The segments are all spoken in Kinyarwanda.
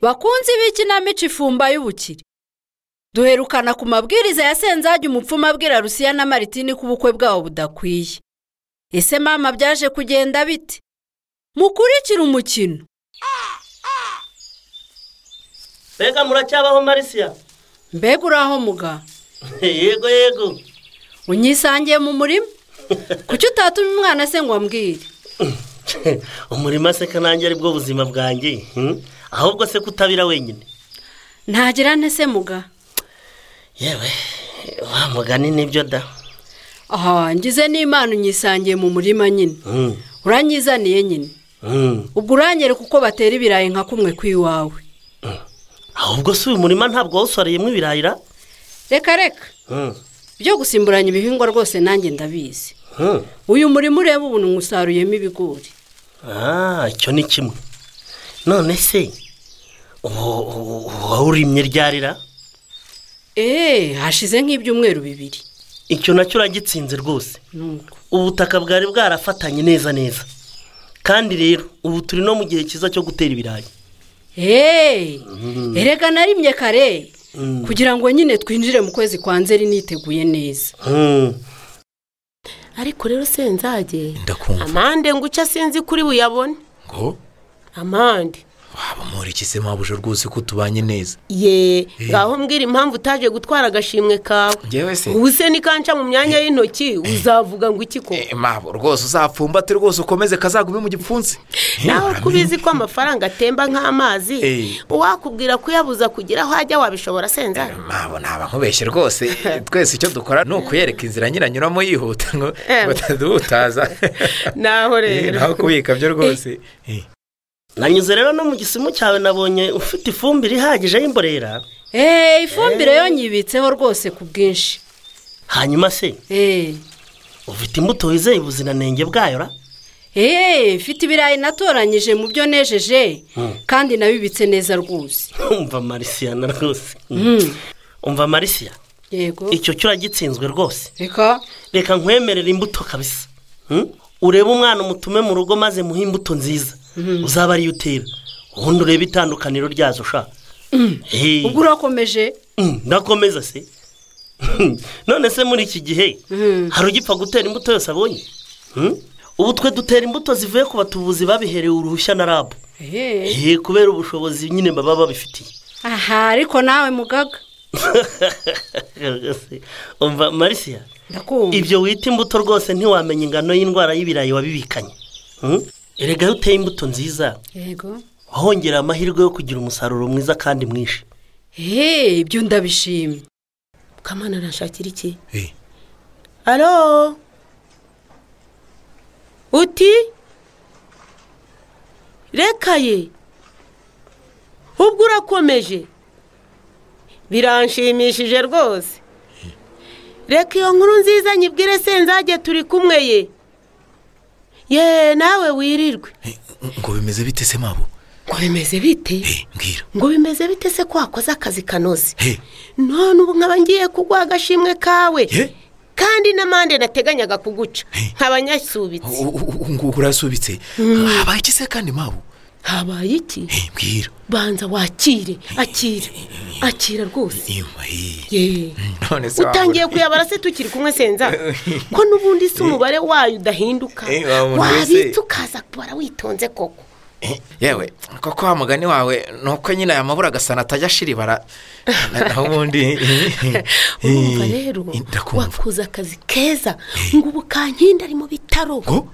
bakunzi b'ikinamico ifumba y'ubukire duherukana ku mabwiriza ya senzage umupfumu abwira rusiya na maritini ko ubukwe bwabo budakwiye ese mama byaje kugenda bite mukurikire umukino mbega muracyabaho marisiya mbega uraho muga yego yego unyisangiye mu murima kuki utatuma umwana se ngo ambwire umurima se kanange ari bwo buzima bwanjye ahubwo se kutabira wenyine ntagira ntese muga yewe wa mugani nibyo da aha ngize n'imana unyisangiye mu murima nyine uranyizaniye nyine ubwo uranyereka uko batera ibirayi nka kumwe kw'iwawe ahubwo si uyu murima ntabwo wawusoreyemo ibirayira reka reka byo gusimburanya ibihingwa rwose nanjye ndabizi uyu murima ureba ubu ntusaruyemo ibigori ah icyo ni kimwe none se wawurimye ryarira eee hashize nk'ibyumweru bibiri icyo nacyo uragitsinze rwose nuko ubutaka bwari bwarafatanye neza neza kandi rero ubu turi no mu gihe cyiza cyo gutera ibirayi eee erega narimye kare kugira ngo nyine twinjire mu kwezi kwa nzeri niteguye neza ariko rero senzage ndakumva. amande ngo icyo sinzi kuri buyabone ngo amande waba muriki se mwabuje rwose ko tubanye neza ye ngaho mbwira impamvu utaje gutwara agashimwe kawe ngewe se ubu se nikanca mu myanya y'intoki uzavuga ngo iki ko Eh, mabo rwose uzapfumbate rwose ukomeze kazagume mu gipfunsi naho ko ubizi ko amafaranga atemba nk'amazi Eh. uwakubwira kuyabuza kugira aho ajya wabishobora senzage mabo ntaba nkubeshye rwose twese icyo dukora ni ukuyereka inzira nyiranyuramo yihuta ngo Eh. bataduhutaza naho Eh, rero naho kubika byo rwose Eh. nanyuze rero no mu gisimu cyawe nabonye ufite ifumbire ihagije y'imborera eee ifumbire yo nyibitseho rwose ku bwinshi hanyuma se eee ufite imbuto wizeye ubuziranenge bwayo ra eee mfite ibirayi natoranyije mu byo nejeje kandi nabibitse neza rwose umva marisiya na rwose Mm. umva marisiya yego icyo cyo uragitsinzwe rwose reka reka nkwemerere imbuto kabisa Mm? urebe umwana umutume mu rugo maze muhe imbuto nziza uzaba ariyo utera ubundi urebe itandukaniro ryazo ushaka Hey. ubwo urakomeje Mm, ndakomeza se none se muri iki gihe hari ugipfa gutera imbuto yose abonye Mm? ubu twe dutera imbuto zivuye ku batubuzi babiherewe uruhushya na rabu eee Eh, kubera ubushobozi nyine baba babifitiye aha ariko nawe mugaga umva marisiya ndakumva ibyo wita imbuto rwose ntiwamenya ingano y'indwara y'ibirayi wabibikanye Mm? erega iyo uteye imbuto nziza yego wahongera amahirwe yo kugira umusaruro mwiza kandi mwinshi eee ibyo ndabishimye kamana arashakira iki Eh. alo uti reka ye ubwo urakomeje biranshimishije rwose reka iyo nkuru nziza nyibwire senzage turi kumwe ye ye nawe wirirwe Eh, ngo bimeze bite se mabo ngo bimeze bite Eh, mbwira ngo bimeze bite se ko wakoze akazi kanoze Eh. none ubu nkaba ngiye kuguha agashimwe kawe Ye. kandi n'amande nateganyaga kuguca He. nkaba nyasubitse U- u- u- ngo urasubitse habaye iki se kandi mabo habaye iki Eh, mbwira banza wakire akire akira rwose nyuma eh. ye Mm, none se wabura- utangiye kuyabara se tukiri kumwe senza ko n'ubundi si umubare wayo udahinduka Eh, wa muntu wese. wabitse ukaza kubara witonze koko Eh, yewe koko wa mugani wawe ni uko nyine aya mabura agasa natajya ashiribara naho ubundi urumva rero Eh, ndakumva wakoze akazi keza ngo ubu kankindi ari mu bitaro ngo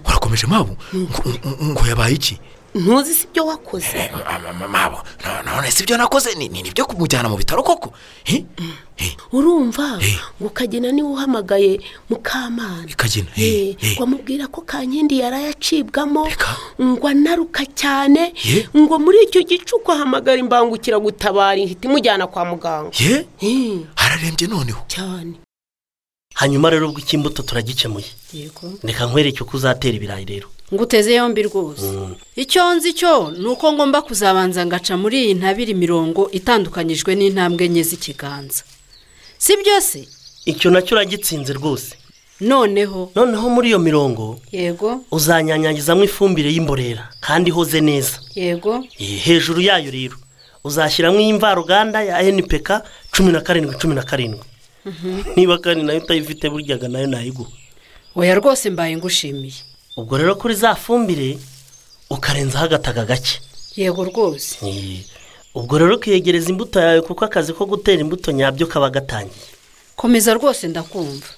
urakomeje mabo Ngo- ngo yabaye iki ntuzi si ibyo wakoze Eh, ma- ma- mabo no- none si ibyo nakoze ni ni ibyo kumujyana mu bitaro koko Eh, eh, urumva Eh. ngo kagena niwe uhamagaye mukamana Kagina, eh, Eh, eh. ngo amubwira ko kankindi yaraye acibwamo Reka. ngo anaruka cyane Ye. ngo muri icyo gicuku ahamagara imbangukiragutabara ihita imujyana kwa muganga ye Eh, hararembye noneho cyane hanyuma rero ubwo icy'imbuto turagikemuye yego reka nkwereke uko uzatera ibirayi rero ngo uteze yombi rwose icyo nzi cyo ni uko ngomba kuzabanza ngaca muri iyi ntabiri mirongo itandukanyijwe n'intambwe enye z'ikiganza si byo se icyo nacyo uragitsinze rwose noneho noneho muri iyo mirongo yego uzanyanyagizamo ifumbire y'imborera kandi ihoze neza yego Eh, hejuru yayo rero uzashyiramo imvaruganda ya npk cumi na karindwi cumi na karindwi niba kandi nayo utayifite buryaga nayo nayiguha oya rwose mbaye ngushimiye ubwo rero kuri za fumbire ukarenzaho agataga gake yego rwose Eh, ubwo rero ukiyegereza imbuto yawe kuko akazi ko gutera imbuto nyabyo kaba gatangiye komeza rwose ndakumva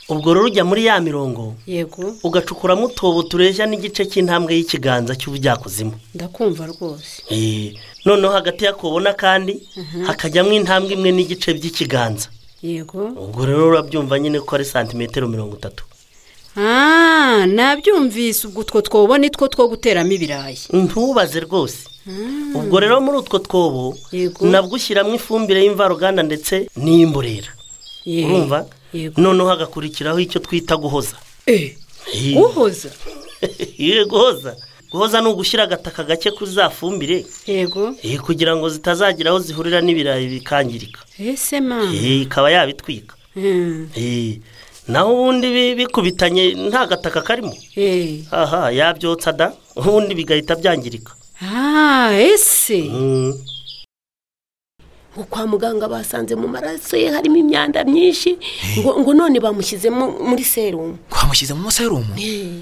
ubwo rero ujya muri ya mirongo yego ugacukuramo utobo tureshya n'igice cy'intambwe y'ikiganza cy'ubujyakuzimu ndakumva rwose Eh, noneho hagati y'akobo n'akandi hakajyamo intambwe imwe n'igice by'ikiganza yego ubwo rero urabyumva nyine ko ari santimetero mirongo itatu ah nabyumvise ubwo utwo twobo ni two two guteramo ibirayi ntubaze rwose ubwo rero muri utwo twobo Yego. nabwo ushyiramo ifumbire y'imvaruganda ndetse n'iy'imborera Ye- urumva yego noneho hagakurikiraho icyo twita guhoza Eh, Eh, uhoza eh, guhoza guhoza ni ugushyira agataka gake kuri za fumbire yego eh, kugira ngo zitazagira aho zihurira n'ibirayi bikangirika ese mama Eh, ikaba yabitwika Hmm, Eh, naho ubundi bi- bikubitanye nta gataka karimo eh. aha yabyotsa da ubundi bigahita byangirika ah ese Mm. ngo kwa muganga basanze mu maraso ye harimo imyanda myinshi ngo ngo none bamushyizemo muri serumu twamushyize mu maserumu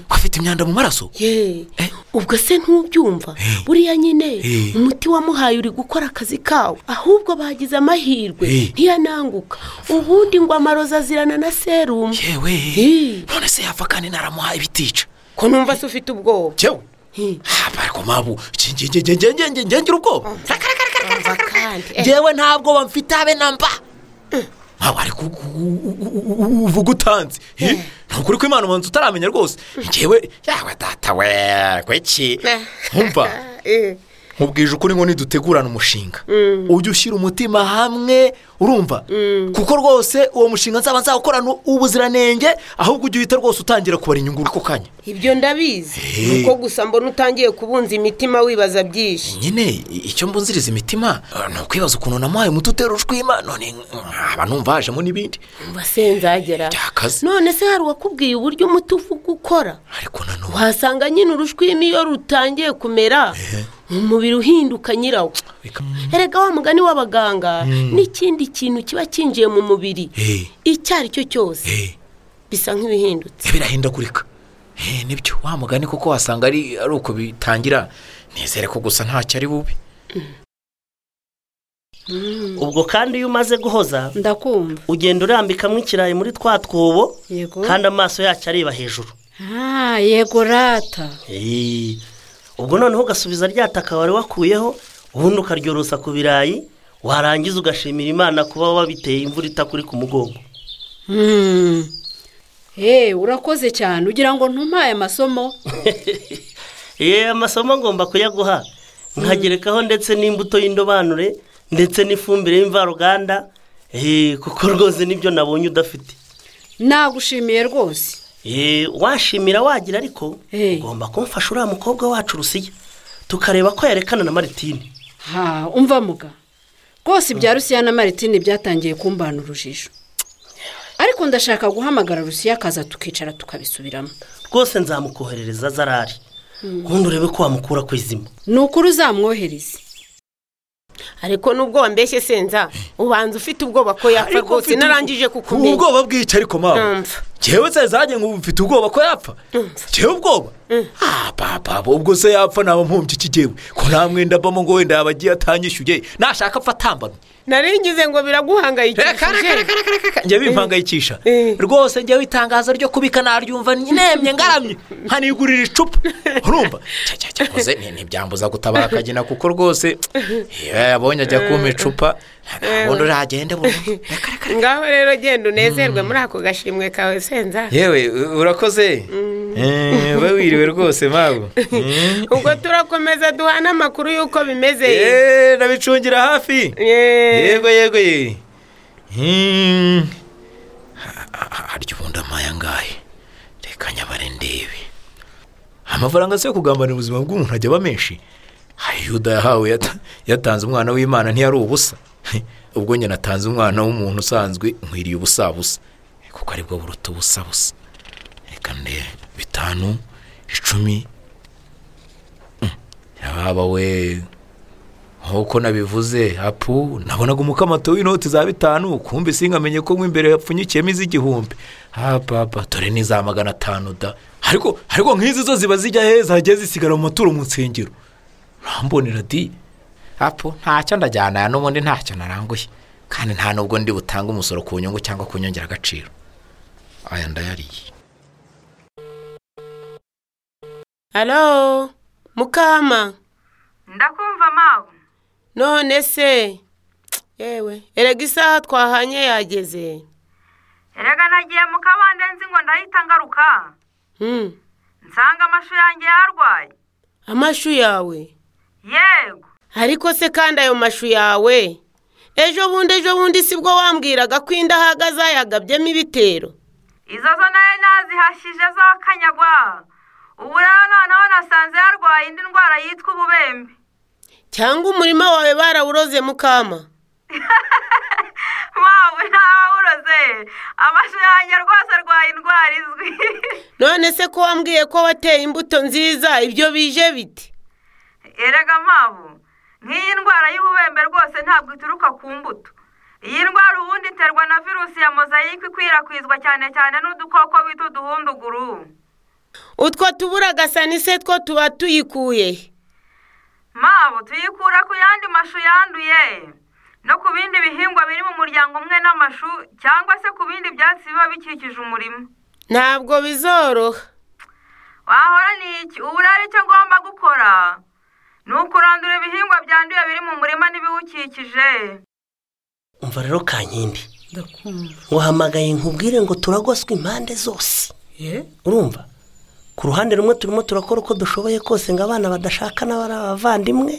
ko afite imyanda mu maraso ye Eh. ubwo se ntubyumva buriya nyine Eh. umuti wamuhaye uri gukora akazi kawe ahubwo bagize amahirwe Eh. ntiyananguka ubundi ngo amarozi azirana na serumu yewe Eh. none se yapfa kandi naramuhaye ibitica ko numva se ufite ubwoba yewe Eh. haba ariko mabu ngengira ubwoba Umva kandi Eh, ngewe ntabwo bamfite habe na mba ntabwo ariko uvuga utanze Eh, ni ukuri ko imana ubanza utaramenya rwose ngewe yawe data we kweki Eh. nkumva eh. nkubwije ukuri ngo nidutegurane umushinga ujye ushyira umutima hamwe urumva kuko rwose uwo mushinga nzaba nzawukorana ubuziranenge ahubwo ujye uhita rwose utangira kubara inyungu ako kanya ibyo ndabizi Eh. nuko gusa mbona utangiye kubunza imitima wibaza byinshi nyine icyo mbunziriza imitima eh, ni ukwibaza ukuntu namuhaye umuti utera ushwima none nkaba numva hajemo n'ibindi umva se nzagera byakaze none se hari uwakubwiye uburyo umuti uvuga ukora ariko nanone uhasanga nyine urushwimi iyo rutangiye kumera umubiri uhinduka nyirawo erega wa mugani w'abaganga n'ikindi kintu kiba cyinjiye mu mubiri Eh. icyo ari cyo cyose bisa nk'ibihindutse birahindagurika Eh, nibyo wa mugani kuko wasanga ari ari uko bitangira nizere ko gusa ntacyo ari bubi ubwo kandi iyo umaze guhoza ndakumva ugenda urambikamo ikirayi muri twa twobo yego kandi amaso yacyo areba hejuru ah yego rata Eh, ubwo noneho ugasubiza rya taka wari wakuyeho ubundi ukaryorosa ku birayi warangiza ugashimira imana kuba wabiteye imvura itakuri ku mugongo Hmm. Eh, urakoze cyane ugira ngo ntumpaye amasomo Eh, amasomo ngomba kuyaguha nkagerekaho ndetse n'imbuto y'indobanure ndetse n'ifumbire y'imvaruganda Eh, kuko rwose nibyo nabonye udafite nagushimiye rwose Eh, washimira wagira ariko Eh. ugomba kumfasha uriya mukobwa wacu rusiya tukareba ko yarekana na maritini ha umva muga rwose ibya rusiya na maritini byatangiye kumbana urujijo ariko ndashaka guhamagara rusiya akaza tukicara tukabisubiramo rwose nzamukoherereza zarari ubundi urebe ko wamukura ku izima ni ukuri uzamwohereze ariko nubwo wambeshye senza ubanza ufite ubwoba ko yapfa rwose narangije kukumenya ubwoba bw'icyo ariko mawe Numva. ngewe se zanjye ngo mfite ubwoba ko yapfa ngewe ubwoba ah papa ubwo se yapfa naba mpumbye iki gihe ko nta mwenda mbamo ngo wenda yaba agiye atanyishyuye nashaka apfa atambamye naringize ngo reka reka biraguhangayikishije reka reka reka njye bimpangayikisha Eh. rwose njyewe itangazo ryo kubika naryumva nemye ngaramye nkanigurira icupa urumva Cya, cya, cya, gusa ni- ntibyambuza gutabara akagina kuko rwose iyo yabonye ajya kumpa icupa ntabwo uragende burundu reka reka ngaho rero genda unezerwe muri ako gashimwe kawe senza yewe urakoze uba wiriwe rwose mabu ubwo turakomeza duhana amakuru y'uko bimeze Eee, nabicungira hafi Yeee. yego yego ye Hmm. Ha- ha- harya ubundi amaya ngahe reka nyabare ndebe amafaranga se yo kugambanira ubuzima bw'umuntu ajya aba menshi hari yuda yahawe yata- yatanze umwana w'imana ntiyari ubusa ubwo njye natanze umwana w'umuntu usanzwe nkwiriye ubusabusa kuko aribwo buruta ubusabusa kane bitanu icumi Mm, yaba we nk'uko nabivuze apu nabonaga umukamato w'inoti za bitanu kumbi sinkamenye ko mo imbere yapfunyikiyemo iz'igihumbi hapapa dore n'iza magana atanu da ariko ariko nk'izi zo ziba zijya he zagiye zisigara mu maturo mu nsengero urambonera di apu ntacyo ndajyana aya n'ubundi ntacyo naranguye kandi nta nubwo ndi butange umusoro ku nyungu cyangwa ku nyongeragaciro aya ndayariye halo mukama ndakumva mawe none se yewe erega isaha twahanye yageze erega nagiye mu kabande nzi ngo ndahita ngaruka Hmm, nsanga amashu yanjye yarwaye amashu yawe yego ariko se kandi ayo mashu yawe ejo bundi ejo bundi sibwo wambwiraga ko indahaga zayagabyemo ibitero izo zo nayo nazihashije z'akanyagwa ubu rero noneho nasanze yarwaye indi ndwara yitwa ububembe cyangwa umurima wawe barawuroze mukama mawe ntawawuroze amashu yanjye rwose arwaye indwara izwi none se ko wambwiye ko wateye imbuto nziza ibyo bije bite erega mawe nk'iyi ndwara y'ububembe rwose ntabwo ituruka ku mbuto iyi ndwara ubundi iterwa na virusi ya mozayike ikwirakwizwa cyane cyane n'udukoko bita uduhunduguru utwo tuburagasa ni se two tuba tuyikuye mabo tuyikura ku yandi mashu yanduye no ku bindi bihingwa biri mu muryango umwe n'amashu cyangwa se ku bindi byatsi biba bikikije umurima ntabwo bizoroha wahora ni iki ubu rero icyo ngomba gukora ni ukurandura ibihingwa byanduye biri mu murima n'ibiwukikije umva rero kankindi wahamagaye nkubwire ngo turagoswe impande zose urumva ku ruhande rumwe turimo turakora uko dushoboye kose ngo abana badashaka n'abari abavandimwe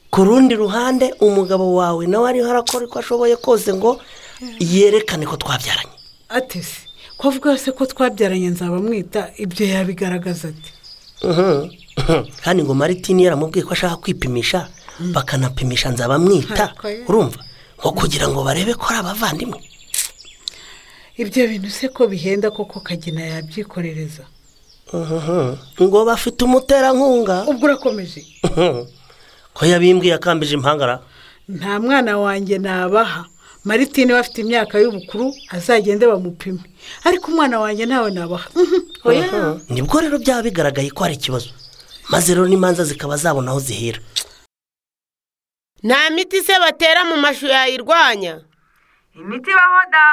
ku rundi ruhande umugabo wawe nawe ariho arakora uko ashoboye kose ngo yerekane ko twabyaranye atese ko avuga se ko twabyaranye nzaba mwita ibyo yabigaragaza ati Mhm. kandi ngo maritini yaramubwiye ko ashaka kwipimisha bakanapimisha nzaba mwita Ariko ye- urumva nko kugira ngo barebe ko ari abavandimwe ibyo bintu se ko bihenda koko kagina yabyikorereza Mhm. ngo bafite umuterankunga ubwo urakomeje Mhm. ko yabimbwiye akambije impangara nta mwana wanjye nabaha maritine we afite imyaka y'ubukuru azagende bamupime ariko umwana wanjye ntawe nabaha Mhm. oya nibwo rero byaba bigaragaye ko hari ikibazo maze rero n'imanza zikaba zabona aho zihera nta miti se batera mu mashu yayirwanya imiti ibaho da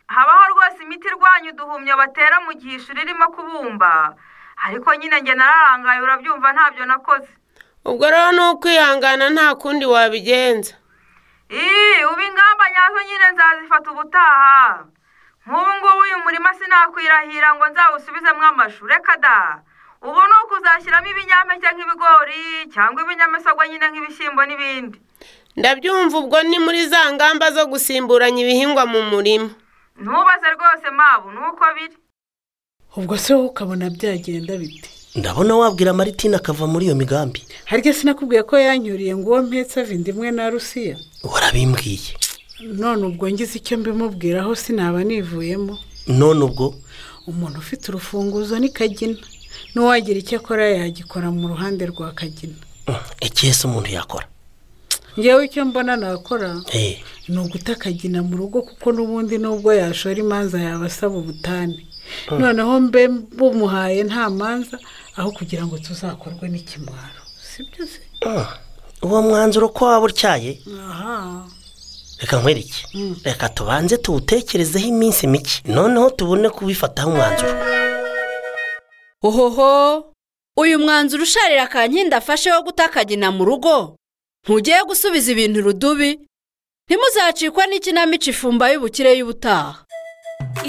habaho rwose imiti irwanya uduhumyo batera mu gihe ishuri ririmo kubumba ariko nyine njye nararangaye urabyumva ntabyo nakoze ubwo rero ni ukwihangana nta kundi wabigenza Ii, ubu ingamba nyazo nyine nzazifata ubutaha nk'ubu ngubu uyu murima sinakwirahira ngo nzawusubizemo amashu reka da ubu ni ukuzashyiramo ibinyampeke nk'ibigori cyangwa ibinyamisogwe nyine nk'ibishyimbo n'ibindi ndabyumva ubwo ni muri za ngamba zo gusimburanya ibihingwa mu murima ntubaze rwose mabu ni uko biri ubwo se wowe ukabona byagenda bite ndabona wabwira maritini akava muri iyo migambi harya sinakubwiye ko yanyuriye ngo uwo mpetse avinda imwe na rusiya warabimbwiye none ubwo ngize icyo mbimubwiraho sinaba nivuyemo none ubwo umuntu ufite urufunguzo ni kagina n'uwagira icyo akora yagikora mu ruhande rwa kagina Mhm. ikihese umuntu yakora ngewe icyo mbona nakora Eh, ni uguta kagina mu rugo kuko n'ubundi nubwo yashora imanza yaba asaba ubutane noneho mbe bumuhaye nta manza aho kugira ngo tuzakorwe n'ikimwaro sibyo se ah, uwo mwanzuro ko waba utyaye aha reka nkwereke reka tubanze tuwutekerezeho iminsi mike noneho tubone kubifataho umwanzuro ohoho uyu mwanzuro usharira kankindi afashe wo guta akagina mu rugo ntugiye gusubiza ibintu rudubi ntimuzacikwa n'ikinamico ifumba y'ubukire y'ubutaha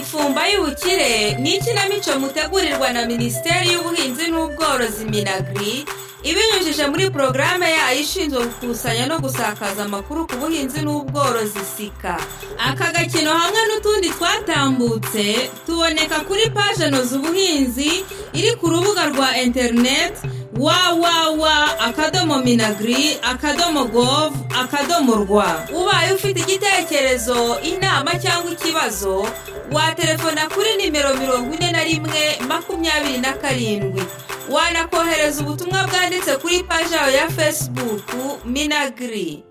ifumba y'ubukire ni ikinamico mutegurirwa na minisiteri y'ubuhinzi n'ubworozi minagiri ibinyujije muri porogaramu yayo ishinzwe gukusanya no gusakaza amakuru ku buhinzi n'ubworozi sika aka gakino hamwe n'utu n'utundi twatambutse tuboneka kuri paje noza ubuhinzi iri ku rubuga rwa interineti wawawa akadomo minagiri akadomo govu akadomo rwa ubaye ufite igitekerezo inama cyangwa ikibazo waterefona kuri nimero mirongo ine na rimwe makumyabiri na karindwi wanakohereza ubutumwa bwanditse kuri paje yawe ya fesibuku minagiri